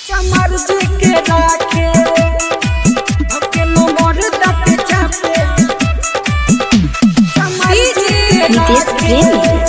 चमर जी के राखे धके नंबर दके चापे चमर जी के नितेश राखे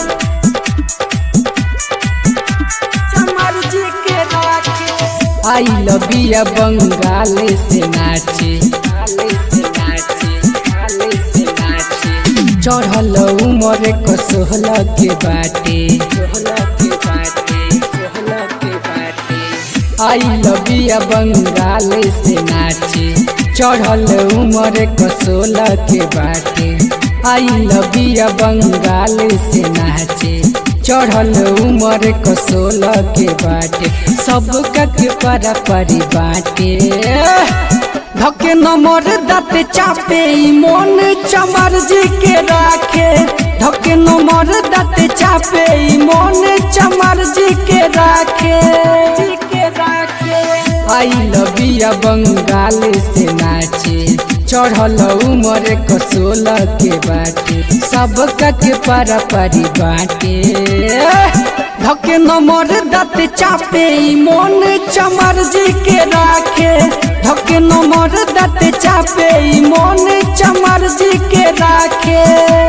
चमर जी के राखे आई लबिया बंगाल से नाचे से नाचे से नाचे चढ़ल उमर क सोहल के बाटे सोहल के बाटे सोहल के बाटे आई लबिया बंगाल से नाचे चढ़ल उमर क सोलह के बाटे आई लबिया बंगाल से नाचे चढ़ल उमर क सोलह के बाटे सब के पारा परी बाटे धके नंबर दते चापे ई मन चमर जी के राखे धके नंबर दते चापे ई मन चमर जी के राखे जी के राखे आई लबिया बंगाल से नाचे चढ़ल उमर क सोलह के बाटे सब के पारा परी बाटे धके नंबर दते चापे ई मन चमर जी के राखे धके नंबर दते चापे ई मन चमर जी के राखे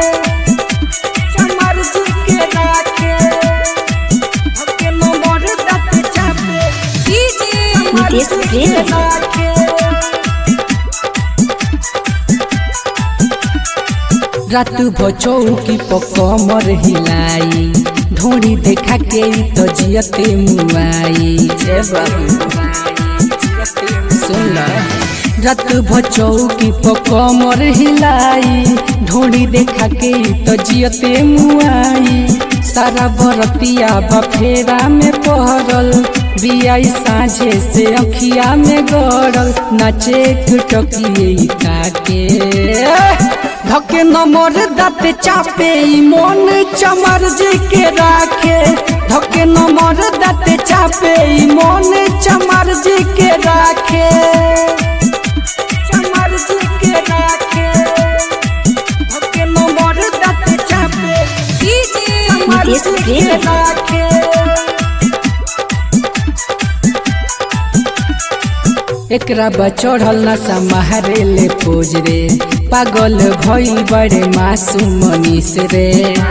चमर जी के राखे धके नंबर दते चापे चमर नितेश जी के प्रेमी। राखे रात भचौकी पकमर हिलाई ढोड़ी देखा के ई तो जियते मुआई ए सुन रात भचौकी पकमर हिलाई ढोड़ी देखा के ई तो जियते मुआई सारा बरतिया बफेरा में पहरल बियाई साझे से अखिया में गड़ल नाचे टकिए काके धके नंबर दते चापे ई मन चमर जी के राखे धके नंबर दते चापे ई मन चमर जी के राखे चमर जी के राखे धके नंबर दते चापे चमर नितेश जी के प्रेमी। राखे एकरा बचढ़ल नशा मारे ले पोज रे पागल भइल बड़े मासूम मनीष रे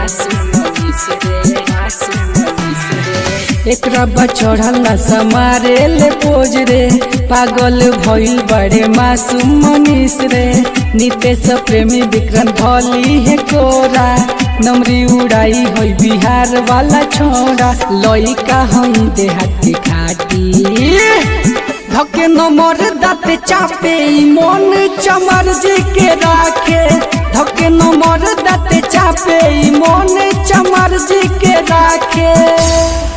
एकरा बचढ़ल नशा मारे ले पोज रे पागल भइल बड़े मासूम मनीष रे नितेश प्रेमी विक्रम भली है कोरा नमरी उड़ाई होई बिहार वाला छोड़ा लइका हई देहात के खाटी धके नंबर दते चापे ई मन चमर जी के राखे धके नंबर दते चापे ई मन चमर जी के राखे